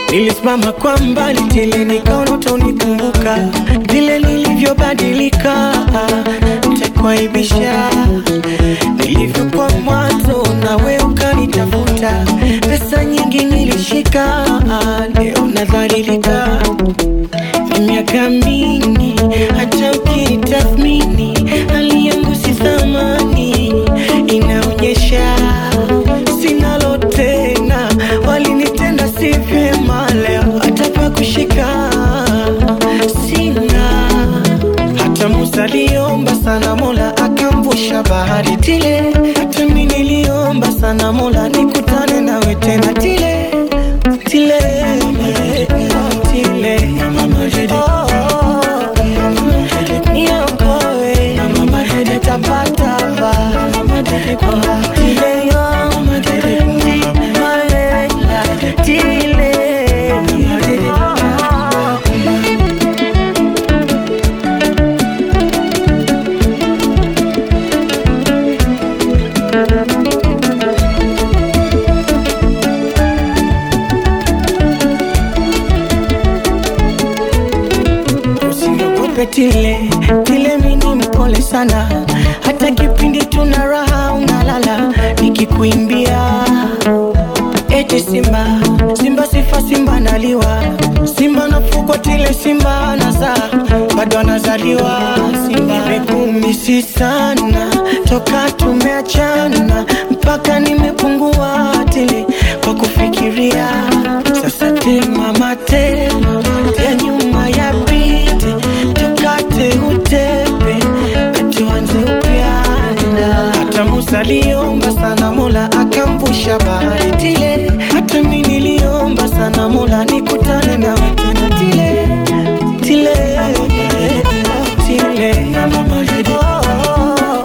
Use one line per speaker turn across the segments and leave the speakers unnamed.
Nilisimama kwa mbali tele, nikaona utanikumbuka vile nilivyobadilika, nitakuaibisha nilivyokuwa mwanzo, nawe ukanitafuta. Pesa nyingi nilishika, leo nadhalilika. Ni miaka mingi, hata ukitathmini hali yangu si thamani, inaonyesha sinalo tena, walinitenda si vyema, leo hata pa kushika sina. Hata Musa aliomba sana, Mola akamvusha bahari tile. Hata mimi niliomba sana, Mola nikutane nawe tena tile tile tile. Oh, niokoe, nitapatapa. Tile yo, malela, tile. Usiniogope tile tile, mini mpole sana, hata kipindi tuna raha unalala, nikikuimbia eti simba simba, sifa simba naliwa, simba nafukwa tile, simba nazaa bado anazaliwa, simba nimekumisi sana toka tumeachana, mpaka nimepungua tile kwa kufikiria sasa, tema matema ya nyuma ya pite, tukate utepe tuanze upya. Hata Musa aliomba sana, Mola akamvusha bahari tile. Hata mimi niliomba sana, Mola nikutane na tena tile tile tile. Oh,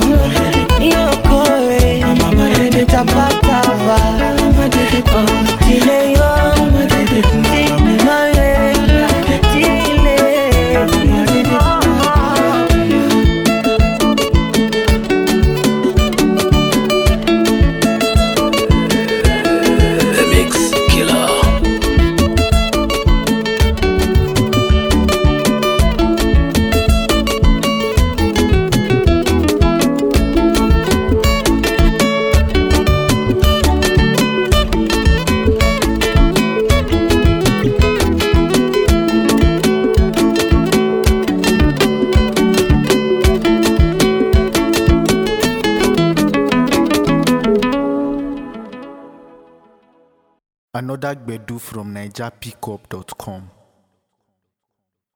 niokoe, nitapata va tile yo malela tile
The Mix Killer.
Another Gbedu from NigerPickup.com.